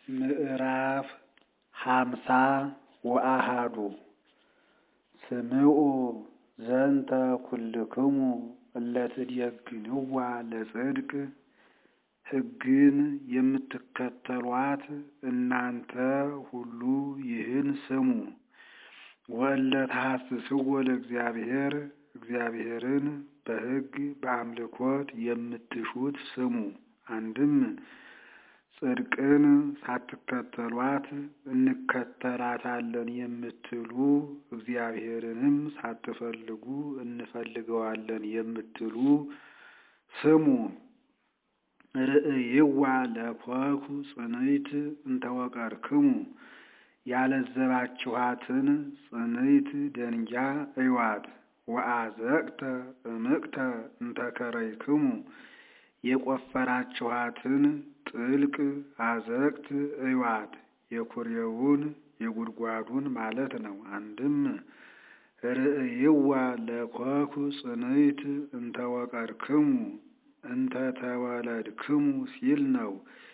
ምዕራፍ ሃምሳ ወአሐዱ ስምዑ ዘንተ ኩልክሙ እለ ትዴግንዋ ለጽድቅ ሕግን የምትከተሏት እናንተ ሁሉ ይህን ስሙ። ወእለ ተሐስስዎ ለእግዚአብሔር እግዚአብሔርን በሕግ በአምልኮት የምትሹት ስሙ። አንድም ጽድቅን ሳትከተሏት እንከተላታለን የምትሉ እግዚአብሔርንም ሳትፈልጉ እንፈልገዋለን የምትሉ ስሙ። ርእይዋ ለኮኩ ጽንዕት እንተወቀርክሙ ያለዘባችኋትን ጽንዕት ደንጊያ እዩዋት። ወአዘቅተ እምቅተ እንተከረይክሙ የቆፈራችኋትን ጥልቅ አዘቅት እዩዋት። የኩሬውን የጉድጓዱን ማለት ነው። አንድም ርእይዋ ለኮኩ ጽንዕት እንተወቀርክሙ እንተተወለድክሙ ሲል ነው።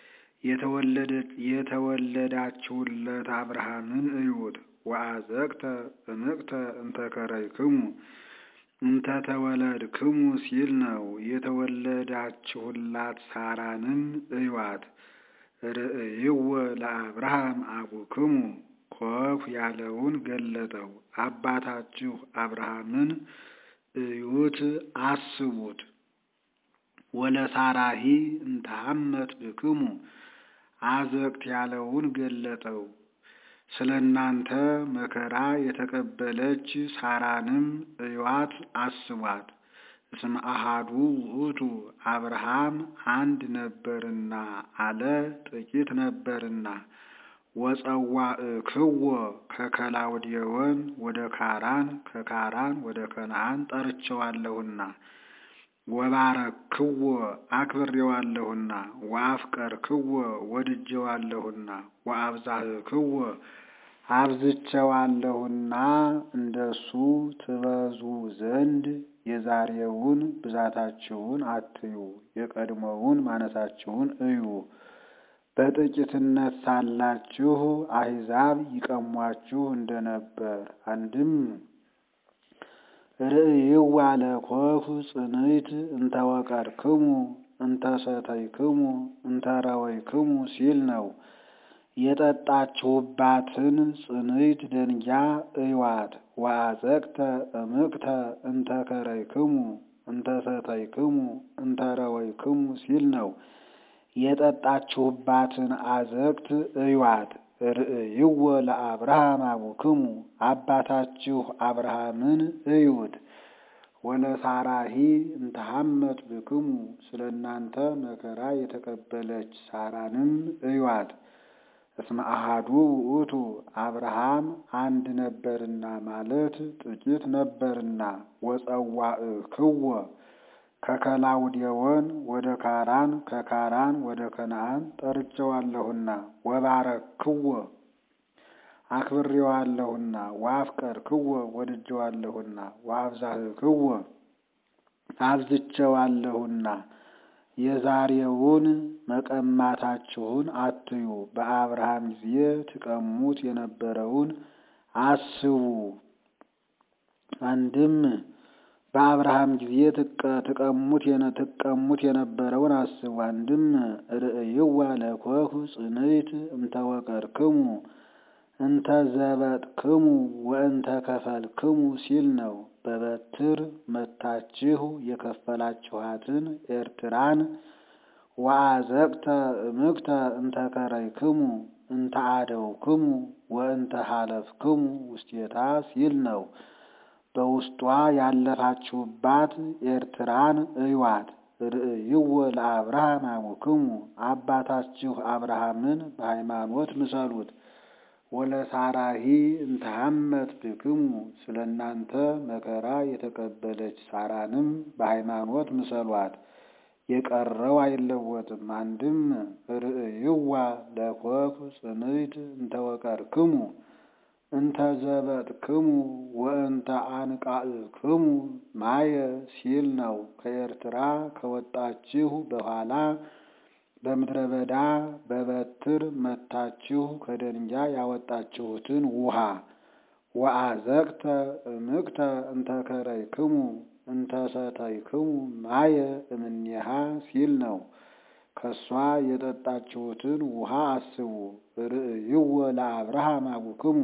የተወለዳችሁለት አብርሃምን እዩት። ወአዘቅተ እምቅተ እንተከረይክሙ እንተተወለድክሙ ሲል ነው። የተወለዳችሁላት ሳራንም እዩዋት። ርእይዎ ለአብርሃም አቡክሙ ኮኩ ያለውን ገለጠው። አባታችሁ አብርሃምን እዩት አስቡት። ወለሳራሂ እንተሐመት ብክሙ አዘቅት ያለውን ገለጠው። ስለ እናንተ መከራ የተቀበለች ሳራንም እዩዋት አስቧት። እስመ አሐዱ ውእቱ አብርሃም አንድ ነበርና አለ ጥቂት ነበርና። ወጸዋዕክዎ ከከላውዴዎን ወደ ካራን ከካራን ወደ ከነዓን ጠርቼዋለሁና። ወባረክዎ አክብሬዋለሁና። ወአፍቀርክዎ ወድጄዋለሁና። ወአብዛህክዎ አብዝቼዋለሁና እንደሱ ትበዙ ዘንድ የዛሬውን ብዛታችሁን አትዩ፣ የቀድሞውን ማነሳችሁን እዩ። በጥቂትነት ሳላችሁ አሕዛብ ይቀሟችሁ እንደነበር። አንድም ርእይዋ ለኮኩ ጽንዕት እንተወቀርክሙ እንተሰተይክሙ እንተረወይክሙ ሲል ነው። የጠጣችሁባትን ጽንዕት ደንጊያ እዩዋት። ወአዘቅተ እምቅተ እንተከረይክሙ እንተሰተይክሙ እንተረወይክሙ ሲል ነው። የጠጣችሁባትን አዘቅት እዩዋት። ርእይዎ ለአብርሃም አቡክሙ አባታችሁ አብርሃምን እዩት። ወለሳራሂ እንተሐመት ብክሙ ስለ እናንተ መከራ የተቀበለች ሳራንም እዩዋት። እስመ አሐዱ ውእቱ አብርሃም አንድ ነበርና ማለት ጥቂት ነበርና። ወጸዋዕክዎ ከከላውዴዎን ወደ ካራን ከካራን ወደ ከነዓን ጠርቼዋለሁና። ወባረክዎ አክብሬዋለሁና። ወአፍቀርክዎ ወድጄዋለሁና። ወአብዛህክዎ አብዝቼዋለሁና። የዛሬውን መቀማታችሁን አትዩ፣ በአብርሃም ጊዜ ትቀሙት የነበረውን አስቡ። አንድም በአብርሃም ጊዜ ትቀሙት ትቀሙት የነበረውን አስቡ። አንድም ርእይዋ ለኮኩ ጽንዕት እንተወቀርክሙ እንተ ዘበጥክሙ ወእንተ ከፈልክሙ ሲል ነው። በበትር መታችሁ የከፈላችኋትን ኤርትራን ወአዘቅተ እምቅተ እንተከረይክሙ እንተ አደውክሙ ወእንተ ሀለፍክሙ ውስቴታ ሲል ነው። በውስጧ ያለፋችሁባት ኤርትራን እዩዋት። ርእይዎ ለአብርሃም አቡክሙ አባታችሁ አብርሃምን በሃይማኖት ምሰሉት። ወለሳራሂ እንተሐመት ብክሙ ስለ እናንተ መከራ የተቀበለች ሳራንም በሃይማኖት ምሰሏት። የቀረው አይለወጥም። አንድም ርእይዋ ለኮኩ ጽንዕት እንተወቀርክሙ እንተ ዘበጥክሙ ወእንተ አንቃዕክሙ ማየ ሲል ነው። ከኤርትራ ከወጣችሁ በኋላ በምድረ በዳ በበትር መታችሁ ከደንጊያ ያወጣችሁትን ውሃ ወአዘቅተ እምቅተ እንተከረይክሙ እንተሰተይክሙ ማየ እምኔሃ ሲል ነው። ከሷ የጠጣችሁትን ውሃ አስቡ። ርእይዎ ለአብርሃም አቡክሙ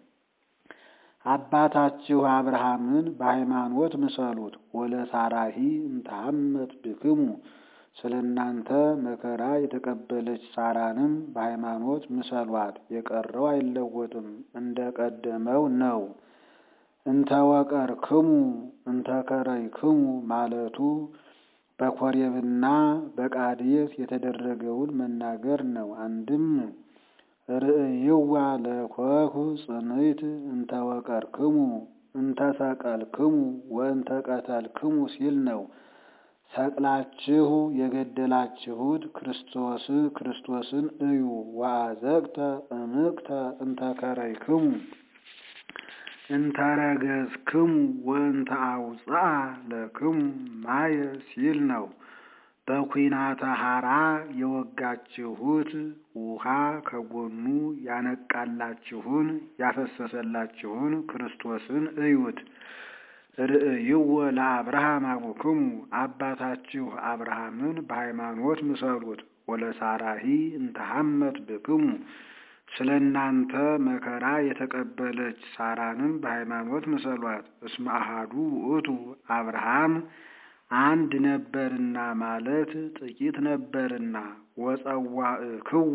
አባታችሁ አብርሃምን በሃይማኖት ምሰሉት። ወለሳራሂ እንተሐመት ብክሙ ስለ እናንተ መከራ የተቀበለች ሳራንም በሃይማኖት ምሰሏት። የቀረው አይለወጥም፣ እንደ ቀደመው ነው። እንተወቀርክሙ እንተከረይክሙ ማለቱ በኮሬብና በቃዴስ የተደረገውን መናገር ነው። አንድም ርእይዋ ለኮኩ ጽንዕት እንተወቀርክሙ እንተሰቀልክሙ ወእንተቀተልክሙ ሲል ነው። ሰቅላችሁ የገደላችሁት ክርስቶስ ክርስቶስን እዩ። ወአዘቅተ እምቅተ እንተከረይክሙ እንተረገዝክሙ ወእንተ አውፅአ ለክሙ ማየ ሲል ነው። በኩናተ ሐራ የወጋችሁት ውሃ ከጎኑ ያነቃላችሁን ያፈሰሰላችሁን ክርስቶስን እዩት። ርእይዎ ለአብርሃም አቡክሙ አባታችሁ አብርሃምን በሃይማኖት ምሰሉት። ወለሳራሂ እንተሐመት ብክሙ ስለ እናንተ መከራ የተቀበለች ሳራንም በሃይማኖት ምሰሏት። እስመ አሐዱ ውእቱ አብርሃም አንድ ነበርና ማለት ጥቂት ነበርና ወጸዋዕክዎ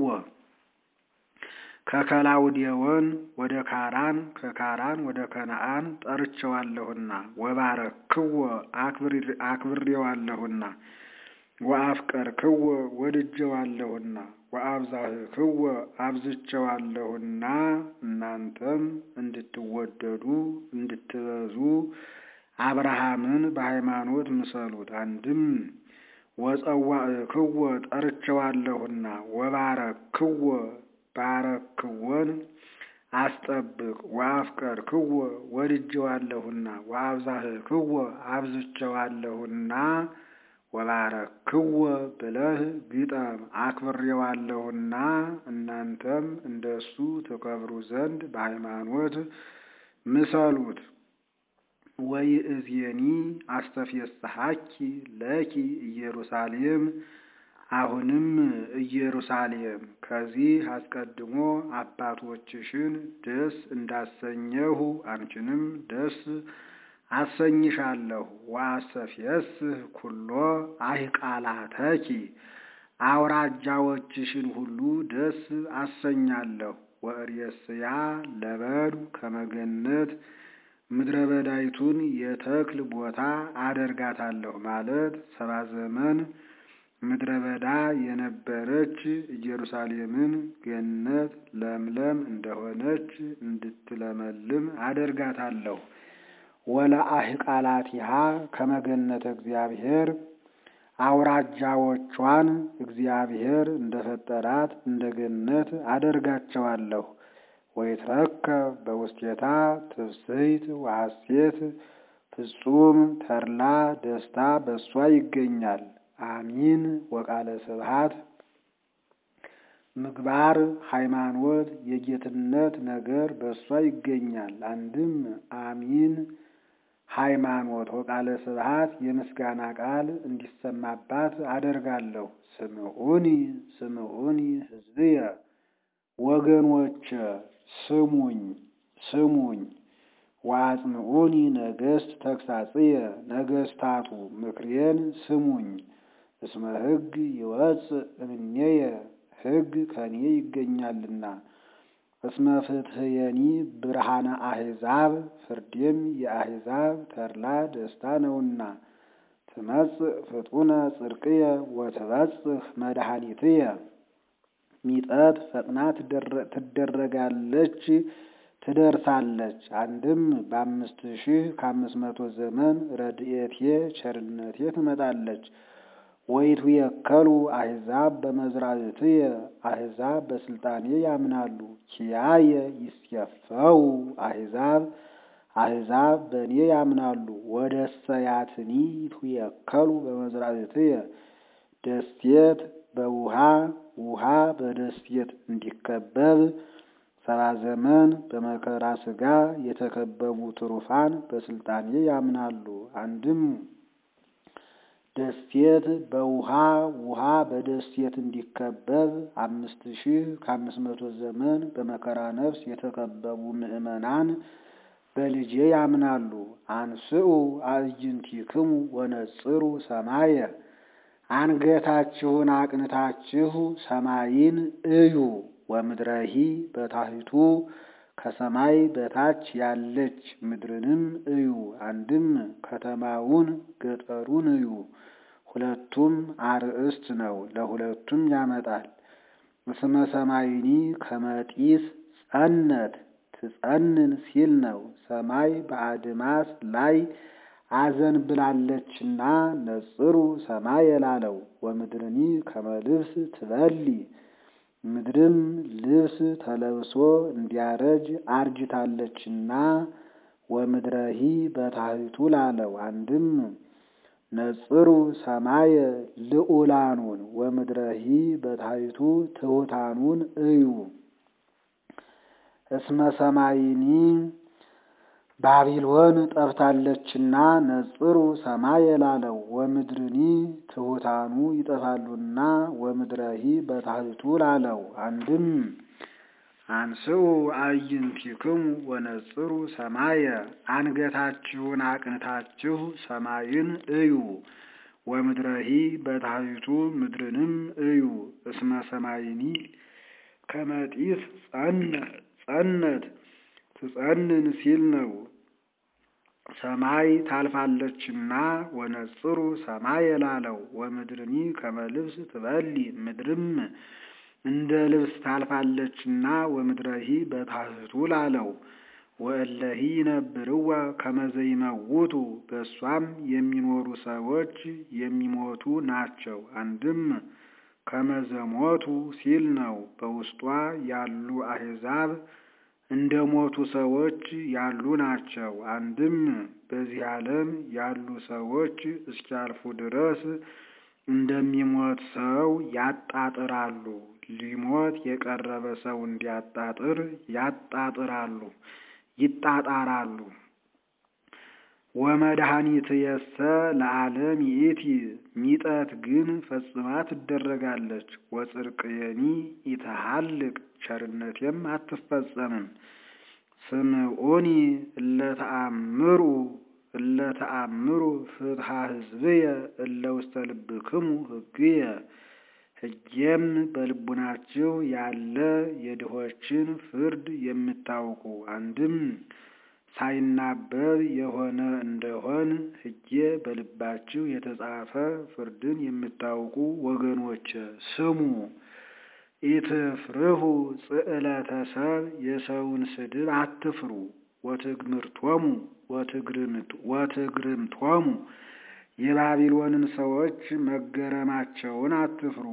ከከላውዴዎን ወደ ካራን ከካራን ወደ ከነአን ጠርቸዋለሁና ወባረክዎ አክብሬዋለሁና ወአፍቀርክዎ ወድጀዋለሁና ወአብዛህክዎ አብዝቸዋለሁና እናንተም እንድትወደዱ እንድትበዙ አብርሃምን በሃይማኖት ምሰሉት። አንድም ወጸዋዕክዎ ጠርቸዋለሁና ወባረክዎ ባረክዎን አስጠብቅ ወአፍቀርክዎ ወድጀዋለሁና ወአብዛህክዎ አብዝቸዋለሁና ወባረክዎ ብለህ ግጠም አክብሬዋለሁና እናንተም እንደሱ ተከብሩ ዘንድ በሃይማኖት ምሰሉት። ወይእዜኒ አስተፌስሐኪ ለኪ ኢየሩሳሌም አሁንም ኢየሩሳሌም ከዚህ አስቀድሞ አባቶችሽን ደስ እንዳሰኘሁ አንቺንም ደስ አሰኝሻለሁ። ወአስተፌስህ ኩሎ አህቃላተኪ አውራጃዎችሽን ሁሉ ደስ አሰኛለሁ። ወእሬስያ ለበዱ ከመገነት ምድረ በዳይቱን የተክል ቦታ አደርጋታለሁ ማለት ሰባ ዘመን ምድረ በዳ የነበረች ኢየሩሳሌምን ገነት ለምለም እንደሆነች እንድትለመልም አደርጋታለሁ። ወለአህቃላቲሃ ከመገነተ እግዚአብሔር አውራጃዎቿን እግዚአብሔር እንደፈጠራት እንደ ገነት አደርጋቸዋለሁ። ወይትረከብ በውስቴታ ትፍስሕት ወሐሴት ፍጹም ተድላ ደስታ በእሷ ይገኛል። አሚን ወቃለ ስብሐት ምግባር ሃይማኖት የጌትነት ነገር በእሷ ይገኛል። አንድም አሚን ሃይማኖት ወቃለ ስብሐት የምስጋና ቃል እንዲሰማባት አደርጋለሁ። ስምዑኒ ስምዑኒ ሕዝብየ ወገኖች ስሙኝ ስሙኝ። ወአጽምዑኒ ነገሥት ተግሳጽየ ነገሥታቱ ምክሬን ስሙኝ። እስመ ሕግ ይወፅእ እምኔየ ሕግ ከኔ ይገኛልና። እስመ ፍትሕየኒ ብርሃነ አሕዛብ ፍርዴም የአሕዛብ ተድላ ደስታ ነውና። ትመጽእ ፍጡነ ጽድቅየ ወትበጽሕ መድኃኒትየ ሚጠት ፈጥና ትደረጋለች ትደርሳለች። አንድም በአምስት ሺህ ከአምስት መቶ ዘመን ረድኤቴ ቸርነቴ ትመጣለች። ወይቱ የከሉ አሕዛብ በመዝራዕትየ አሕዛብ በስልጣኔ ያምናሉ። ኪያየ ይስየፈው አሕዛብ አሕዛብ በእኔ ያምናሉ። ወደ ሰያትኒ ይትየከሉ በመዝራዕትየ ደሴት በውሃ ውሃ በደሴት እንዲከበብ ሰባ ዘመን በመከራ ሥጋ የተከበቡ ትሩፋን በስልጣኔ ያምናሉ። አንድም ደሴት በውሃ ውሃ በደሴት እንዲከበብ አምስት ሺህ ከአምስት መቶ ዘመን በመከራ ነፍስ የተከበቡ ምዕመናን በልጄ ያምናሉ። አንስኡ አዕይንቲክሙ ወነጽሩ ሰማየ አንገታችሁን አቅንታችሁ ሰማይን እዩ። ወምድረሂ በታሕቱ ከሰማይ በታች ያለች ምድርንም እዩ። አንድም ከተማውን ገጠሩን እዩ። ሁለቱም አርእስት ነው፣ ለሁለቱም ያመጣል። እስመ ሰማይኒ ከመጢስ ጸነት ትጸንን ሲል ነው። ሰማይ በአድማስ ላይ አዘን ብላለችና ነጽሩ ሰማይ የላለው። ወምድርኒ ከመልብስ ትበሊ ምድርም ልብስ ተለብሶ እንዲያረጅ አርጅታለችና ወምድረሂ በታሕቱ ላለው። አንድም ነጽሩ ሰማየ ልዑላኑን ወምድረሂ በታሕቱ ትሑታኑን እዩ። እስመ ሰማይኒ ባቢሎን ጠፍታለችና ነጽሩ ሰማይ የላለው። ወምድርኒ ትሑታኑ ይጠፋሉና ወምድረሂ በታሕቱ ላለው። አንድም አንስኡ አዕይንቲክሙ ወነጽሩ ሰማየ አንገታችሁን አቅንታችሁ ሰማይን እዩ። ወምድረሂ በታሕቱ ምድርንም እዩ። እስመ ሰማይኒ ከመጢስ ጸነት ትጸንን ሲል ነው። ሰማይ ታልፋለችና ወነጽሩ ሰማይ የላለው። ወምድርኒ ከመልብስ ትበሊ ምድርም እንደ ልብስ ታልፋለችና ወምድረሂ በታሕቱ ላለው። ወእለሂ ይነብርዋ ከመዘይመውቱ በእሷም የሚኖሩ ሰዎች የሚሞቱ ናቸው። አንድም ከመዘሞቱ ሲል ነው። በውስጧ ያሉ አሕዛብ እንደ ሞቱ ሰዎች ያሉ ናቸው። አንድም በዚህ ዓለም ያሉ ሰዎች እስኪያልፉ ድረስ እንደሚሞት ሰው ያጣጥራሉ። ሊሞት የቀረበ ሰው እንዲያጣጥር ያጣጥራሉ፣ ይጣጣራሉ። ወመድኃኒትየሰ ለዓለም ይእቲ ሚጠት ግን ፈጽማ ትደረጋለች። ወጽድቅየኒ ኢተሃልቅ ቸርነቴም አትፈጸምም። ስምዑኒ እለተአምሩ እለተአምሩ ፍትሐ ሕዝብየ እለ ውስተ ልብክሙ ሕግየ ሕጌም በልቡናችሁ ያለ የድሆችን ፍርድ የምታውቁ አንድም ሳይናበብ የሆነ እንደሆን ሕጌ በልባችሁ የተጻፈ ፍርድን የምታውቁ ወገኖች ስሙ። ኢትፍርሁ ጽዕለተ ሰብ የሰውን ስድብ አትፍሩ። ወትግምርቶሙ ወትግርምቶሙ የባቢሎንን ሰዎች መገረማቸውን አትፍሩ።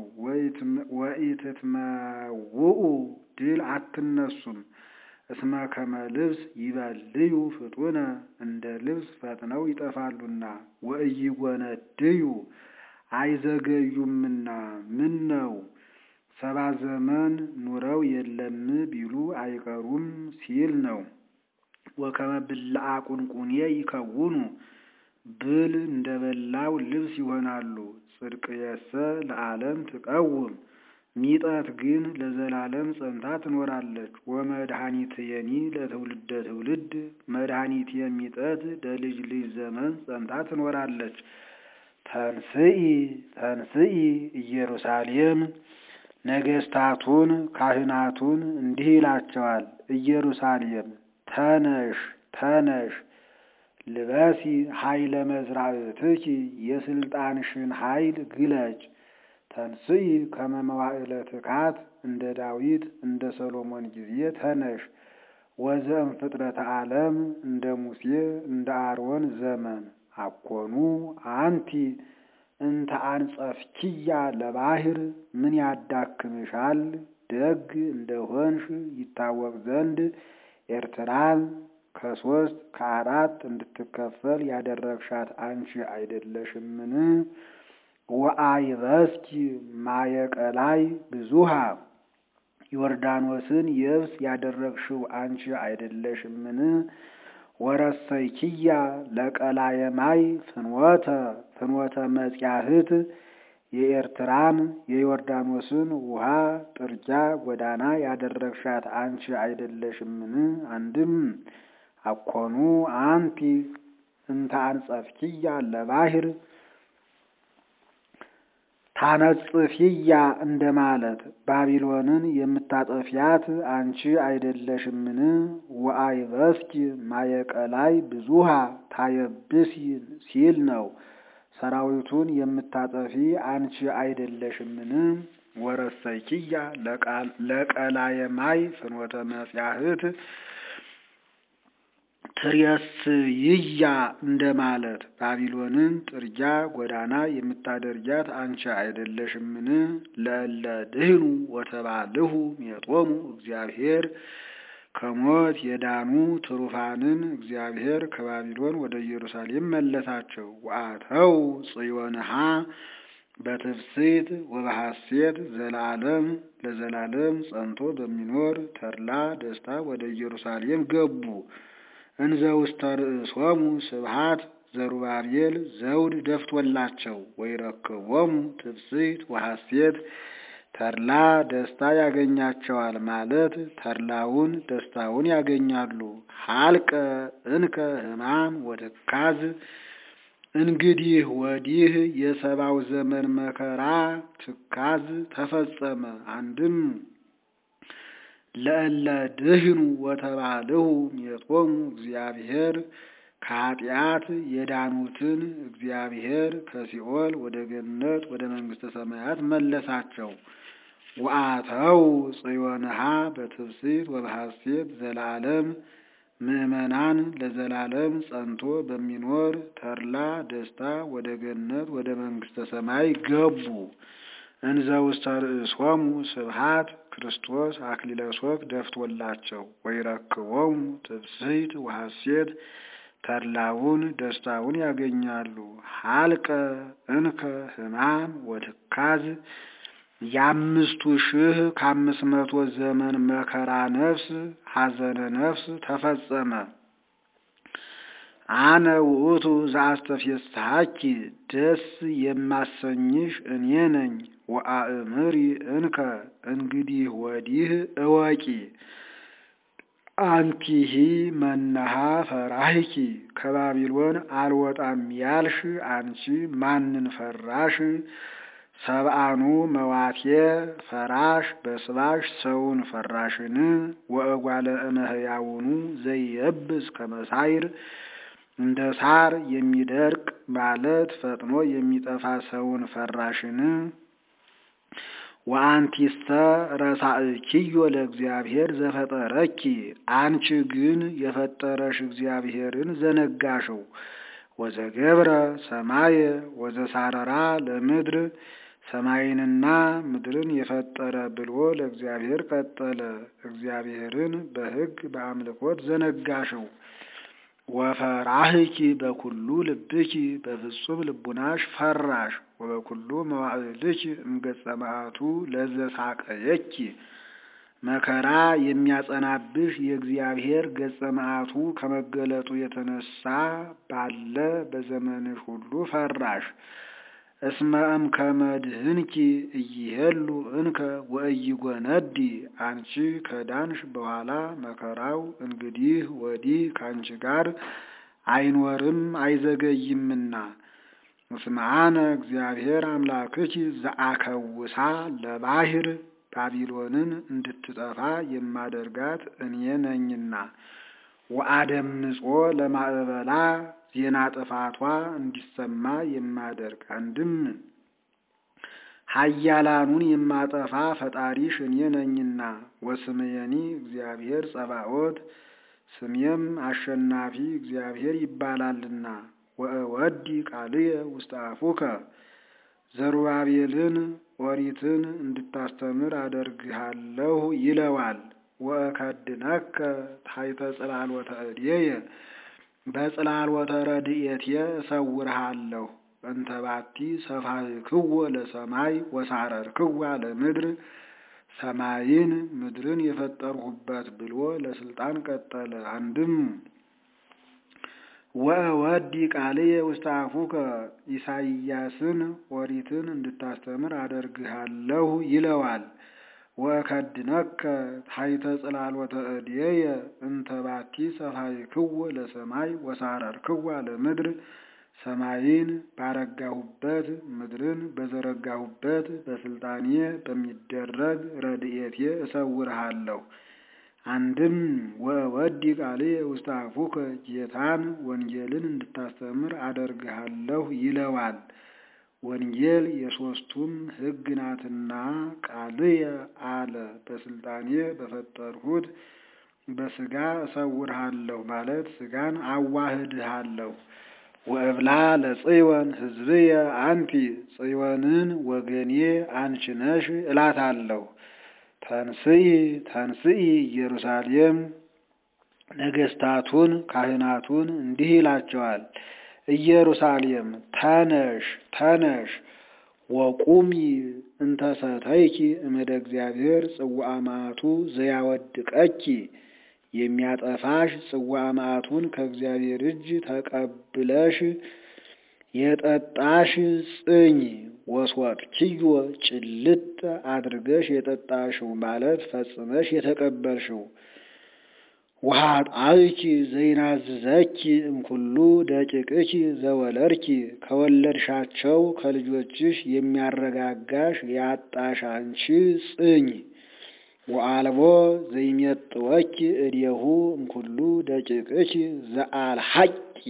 ወኢትትመውኡ ድል አትነሱም። እስመ ከመ ልብስ ይበልዩ ፍጡነ እንደ ልብስ ፈጥነው ይጠፋሉና። ወኢይጎነድዩ አይዘገዩምና ምን ነው ሰባ ዘመን ኑረው የለም ቢሉ አይቀሩም ሲል ነው። ወከመ ብልዐ ቁንቁኔ ይከውኑ ብል እንደ በላው ልብስ ይሆናሉ። ጽድቅየሰ ለዓለም ትቀውም ሚጠት ግን ለዘላለም ጸንታ ትኖራለች። ወመድኃኒትየኒ ለትውልደ ትውልድ መድኃኒት የሚጠት ለልጅ ልጅ ዘመን ጸንታ ትኖራለች። ተንስኢ ተንስኢ ኢየሩሳሌም ነገስታቱን ካህናቱን እንዲህ ይላቸዋል። ኢየሩሳሌም ተነሽ ተነሽ ልበሲ ኃይለ መዝራእትኪ የስልጣንሽን ኃይል ግለጭ። ተንስኢ ከመ መዋዕለ ትካት እንደ ዳዊት እንደ ሰሎሞን ጊዜ ተነሽ። ወዘእም ፍጥረተ ዓለም እንደ ሙሴ እንደ አሮን ዘመን አኮኑ አንቲ እንተ አንጸፍኪያ ለባህር ምን ያዳክምሻል? ደግ እንደሆንሽ ይታወቅ ዘንድ ኤርትራን ከሶስት ከአራት እንድትከፈል ያደረግሻት አንቺ አይደለሽምን? ወአይበስኪ ማየቀላይ ብዙሃ ዮርዳኖስን የብስ ያደረግሽው አንቺ አይደለሽምን? ወረሰይኪያ ለቀላየ ማይ ፍኖተ ፍኖተ መጽያህት የኤርትራን የዮርዳኖስን ውሃ ጥርጊያ ጎዳና ያደረግሻት አንቺ አይደለሽምን? አንድም አኮኑ አንቲ እንተ አንጸፍኪያ ለባህር ታነጽፊያ እንደማለት ባቢሎንን የምታጠፊያት አንቺ አይደለሽምን? ወአይበስኪ ማየቀላይ ብዙሃ ታየብስ ሲል ነው። ሰራዊቱን የምታጠፊ አንቺ አይደለሽምን? ወረሰይኪያ ለቀላየ ማይ ፍኖተ መጽያህት ትሬስይያ እንደማለት ባቢሎንን ጥርጊያ ጎዳና የምታደርጊያት አንቺ አይደለሽምን? ለእለ ድህኑ ወተባልሁ ሜጦሙ እግዚአብሔር ከሞት የዳኑ ትሩፋንን እግዚአብሔር ከባቢሎን ወደ ኢየሩሳሌም መለሳቸው። ወአተው ጽዮንሃ በትፍስሕት ወበሐሴት ዘላለም ለዘላለም ጸንቶ በሚኖር ተድላ ደስታ ወደ ኢየሩሳሌም ገቡ። እንዘ ውስተ ርእሶሙ ስብሐት ዘሩባቤል ዘውድ ደፍቶላቸው ወይረክቦሙ ትፍስሕት ወሐሴት ተድላ ደስታ ያገኛቸዋል ማለት ተድላውን ደስታውን ያገኛሉ። ሀልቀ እንከ ሕማም ወትካዝ እንግዲህ ወዲህ የሰባው ዘመን መከራ ትካዝ ተፈጸመ። አንድም ለእለ ድህኑ ወተባልሁ ሜጦሙ እግዚአብሔር ከኃጢአት የዳኑትን እግዚአብሔር ከሲኦል ወደ ገነት ወደ መንግሥተ ሰማያት መለሳቸው። ወአተው ጽዮንሃ በትፍስሕት ወበሐሴት ዘላለም ምዕመናን ለዘላለም ጸንቶ በሚኖር ተድላ ደስታ ወደ ገነት ወደ መንግሥተ ሰማይ ገቡ። እንዘ ውስተ ርእሶሙ ስብሐት ክርስቶስ አክሊለ ሦክ ደፍቶላቸው ወይረክቦሙ ትፍስሕት ወሐሴት ተድላውን ደስታውን ያገኛሉ። ሀልቀ እንከ ሕማም ወትካዝ የአምስቱ ሺህ ከአምስት መቶ ዘመን መከራ ነፍስ ሐዘነ ነፍስ ተፈጸመ። አነ ውእቱ ዘአስተፌስሐኪ ደስ የማሰኝሽ እኔ ነኝ። ወአእምሪ እንከ እንግዲህ ወዲህ እወቂ አንቲሂ መናሃ ፈራህኪ ከባቢሎን አልወጣም ያልሽ አንቺ ማንን ፈራሽ? ሰብአኑ መዋቴ ፈራሽ በስባሽ ሰውን ፈራሽን? ወእጓለ እመሕያውኑ ዘይየብስ ከመሳይር እንደ ሳር የሚደርቅ ማለት ፈጥኖ የሚጠፋ ሰውን ፈራሽን? ወአንቲስተ ረሳእኪዮ ለእግዚአብሔር ዘፈጠረኪ አንቺ ግን የፈጠረሽ እግዚአብሔርን ዘነጋሽው። ወዘገብረ ሰማየ ወዘሳረራ ለምድር ሰማይንና ምድርን የፈጠረ ብሎ ለእግዚአብሔር ቀጠለ። እግዚአብሔርን በሕግ በአምልኮት ዘነጋሽው። ወፈራህኪ በኩሉ ልብኪ በፍጹም ልቡናሽ ፈራሽ። ወበኩሉ መዋዕልኪ እምገጸ መዓቱ ለዘሳቀየኪ መከራ የሚያጸናብሽ የእግዚአብሔር ገጸ መዓቱ ከመገለጡ የተነሳ ባለ በዘመንሽ ሁሉ ፈራሽ። እስመ እምከመ ድህንኪ እይሄሉ እንከ ወእይጎነዲ አንቺ ከዳንሽ በኋላ መከራው እንግዲህ ወዲህ ከአንቺ ጋር አይኖርም አይዘገይምና። እስመ አነ እግዚአብሔር አምላክኪ ዘአከውሳ ለባህር ባቢሎንን እንድትጠፋ የማደርጋት እኔ ነኝና። ወአደምጾ ለማዕበላ ዜና ጥፋቷ እንዲሰማ የማደርግ አንድም ኃያላኑን የማጠፋ ፈጣሪሽ እኔ ነኝና። ወስምየኒ እግዚአብሔር ጸባኦት ስሜም አሸናፊ እግዚአብሔር ይባላልና። ወእወዲ ቃልየ ውስተ አፉከ ዘሩባቤልን ኦሪትን እንድታስተምር አደርግሃለሁ ይለዋል። ወእከድነከ ታሕተ ጽላሎተ እዴየ በጽላሎተ ረድኤትየ እሰውርሃለሁ እንተ ባቲ ሰፋሕክዎ ለሰማይ ወሳረርክዋ ለምድር ሰማይን ምድርን የፈጠርሁበት ብሎ ለስልጣን ቀጠለ። አንድም ወወዲ ቃልየ ውስተ አፉከ ኢሳይያስን ኦሪትን እንድታስተምር አደርግሃለሁ ይለዋል። ወከድነከ ታሕተ ጽላሎተ እዴየ እንተ ባቲ ሰፋሕክዎ ለሰማይ ወሳረርክዋ ለምድር ሰማይን ባረጋሁበት ምድርን በዘረጋሁበት በስልጣኔ በሚደረግ ረድኤቴ እሰውርሃለሁ። አንድም ወወዲ ቃልየ ውስተ አፉከ ጌታን ወንጌልን እንድታስተምር አደርግሃለሁ ይለዋል። ወንጌል የሦስቱም ሕግ ናትና ቃልየ አለ በስልጣኔ በፈጠርሁት በሥጋ እሰውርሃለሁ ማለት ሥጋን አዋህድሃለሁ። ወእብላ ለጽዮን ሕዝብየ አንቲ ጽዮንን ወገኔ አንቺ ነሽ እላታለሁ። ተንስኢ ተንስኢ ኢየሩሳሌም ነገሥታቱን ካህናቱን እንዲህ ይላቸዋል። ኢየሩሳሌም ተነሽ ተነሽ ወቁሚ እንተ ሰተይኪ እምደ እግዚአብሔር ጽዋዐ መዓቱ ዘያወድቀኪ የሚያጠፋሽ ጽዋዐ መዓቱን ከእግዚአብሔር እጅ ተቀብለሽ የጠጣሽ ጽኝ ወስወጥኪዮ ጭልጥ አድርገሽ የጠጣሽው ማለት ፈጽመሽ የተቀበልሽው ወኃጣውኪ ዘይናዝዘኪ እምኩሉ ደቂቅኪ ዘወለድኪ ከወለድሻቸው ከልጆችሽ የሚያረጋጋሽ ያጣሽ አንቺ ጽኝ ወአልቦ ዘይሜጥወኪ እዴሁ እምኩሉ ደቂቅኪ ዘአልሐቂ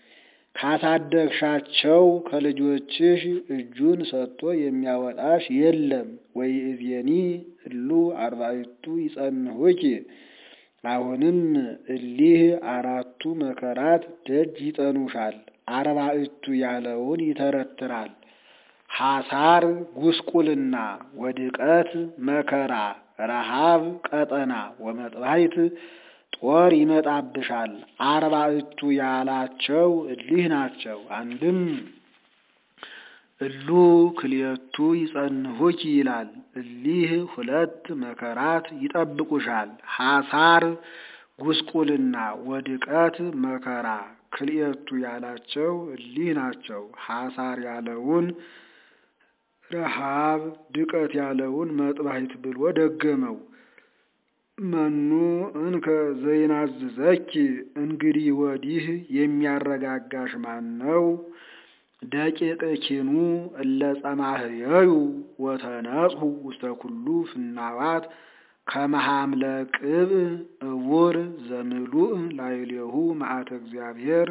ካሳደግሻቸው ከልጆችሽ እጁን ሰጥቶ የሚያወጣሽ የለም። ወይእዜኒ እሉ አርባዕቱ ይጸንሑኪ አሁንም እሊህ አራቱ መከራት ደጅ ይጠኑሻል። አርባዕቱ ያለውን ይተረትራል። ሐሳር ጉስቁልና፣ ወድቀት መከራ፣ ረሃብ ቀጠና፣ ወመጥባሕት ጦር ይመጣብሻል። አርባዕቱ ያላቸው እሊህ ናቸው። አንድም እሉ ክልኤቱ ይጸንሑኪ ይላል። እሊህ ሁለት መከራት ይጠብቁሻል። ሐሳር ጉስቁልና፣ ወድቀት መከራ ክልኤቱ ያላቸው እሊህ ናቸው። ሐሳር ያለውን ረሃብ፣ ድቀት ያለውን መጥባሕት ብሎ ደገመው። መኑ እንከ ዘይናዝዘኪ እንግዲህ ወዲህ የሚያረጋጋሽ ማን ነው? ደቂቅኪኑ እለ ጸማህየዩ ወተነጽሑ ውስተ ኩሉ ፍናዋት ከመሃምለ ቅብእ እውር ዘምሉእ ላዕሌሁ መዓተ እግዚአብሔር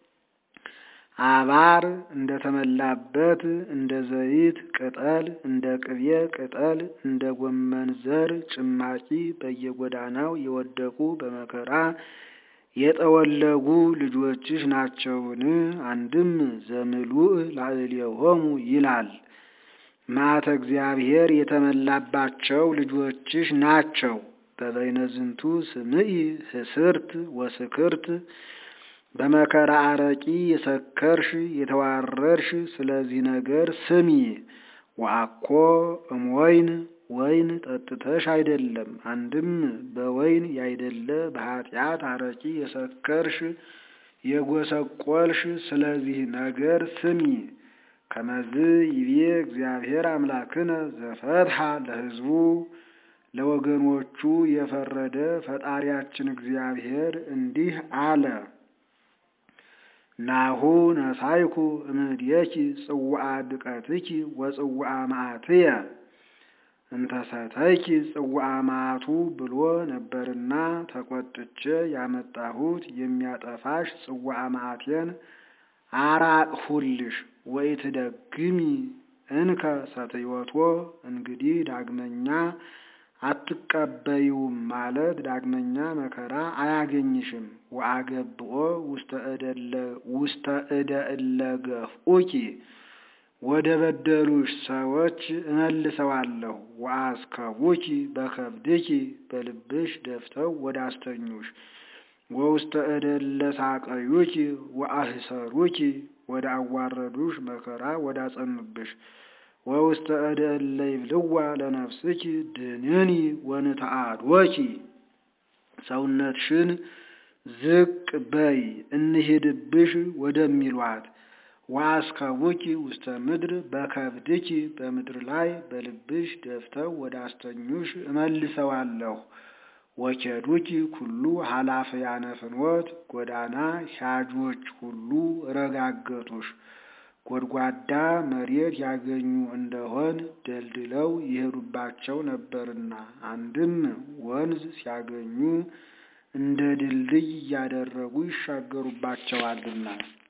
አባር እንደተመላበት እንደ ዘይት ቅጠል እንደ ቅቤ ቅጠል እንደ ጎመን ዘር ጭማቂ በየጎዳናው የወደቁ በመከራ የጠወለጉ ልጆችሽ ናቸውን? አንድም ዘምሉእ ላዕሌሆሙ ይላል። መዓተ እግዚአብሔር የተመላባቸው ልጆችሽ ናቸው። በበይነ ዝንቱ ስምኢ ህስርት ወስክርት በመከራ አረቂ የሰከርሽ የተዋረድሽ ስለዚህ ነገር ስሚ። ወአኮ እምወይን ወይን ጠጥተሽ አይደለም። አንድም በወይን ያይደለ በኃጢአት አረቂ የሰከርሽ የጎሰቆልሽ ስለዚህ ነገር ስሚ። ከመዝ ይቤ እግዚአብሔር አምላክነ ዘፈትሐ ለሕዝቡ ለወገኖቹ የፈረደ ፈጣሪያችን እግዚአብሔር እንዲህ አለ። ናሁ ነሳይኩ እምድየኪ ጽዋዓ ድቀትኪ ወጽዋዓ መዓትየ እንተሰተይኪ ጽዋዓ መዓቱ ብሎ ነበርና ተቆጥቼ ያመጣሁት የሚያጠፋሽ ጽዋዓ መዓቴን አራቅሁልሽ። ወኢትደግሚ እንከ ሰትዮቶ እንግዲህ ዳግመኛ አትቀበዩም ማለት ዳግመኛ መከራ አያገኝሽም። ወአገብኦ ውስተ እደ እለ ገፍኡኪ ወደ በደሉሽ ሰዎች እመልሰዋለሁ። ወአስከቡኪ በከብድኪ በልብሽ ደፍተው ወደ አስተኙሽ። ወውስተ እደ እለ ሳቀዩኪ ወአህሰሩኪ ወደ አዋረዱሽ መከራ ወደ አጸኑብሽ ወውስተ እደ እለ ይብልዋ ለነፍስኪ ድንኒ ወንተአድወኪ ሰውነትሽን ዝቅ በይ እንሂድብሽ ወደሚሏት ወአስከቡኪ ውስተ ምድር በከብድኪ በምድር ላይ በልብሽ ደፍተው ወደ አስተኙሽ እመልሰዋለሁ። ወኬዱኪ ኩሉ ኃላፊያነ ፍኖት ጎዳና ሻጆች ሁሉ ረጋገጡሽ። ጎድጓዳ መሬት ያገኙ እንደሆን ደልድለው ይሄዱባቸው ነበርና፣ አንድም ወንዝ ሲያገኙ እንደ ድልድይ እያደረጉ ይሻገሩባቸዋልና